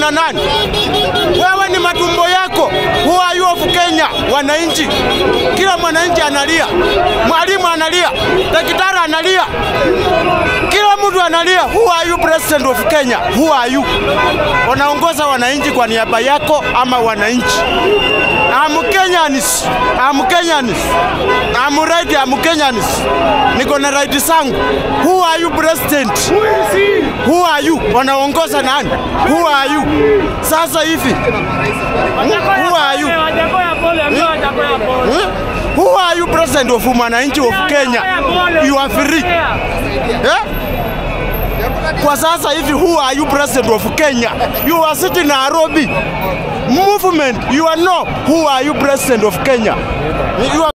kina nani? Wewe ni matumbo yako. Who are you of Kenya? Wananchi, kila mwananchi analia, mwalimu analia, daktari analia, kila mtu analia. Who are you president of Kenya? Who are you? Unaongoza wananchi kwa niaba yako ama wananchi? I'm Kenyanis. I'm Kenyanis. I'm right, I'm Kenyanis. Niko na right zangu. Who are you president? Who are you? Wanaongoza nani? Who are you? Sasa hivi. Who are you? Hmm? Who are you president of mwananchi of Kenya? You are free. Eh? Kwa sasa hivi who are you president of Kenya? You are sitting Nairobi. Movement, you are no. Who are you president of Kenya? You are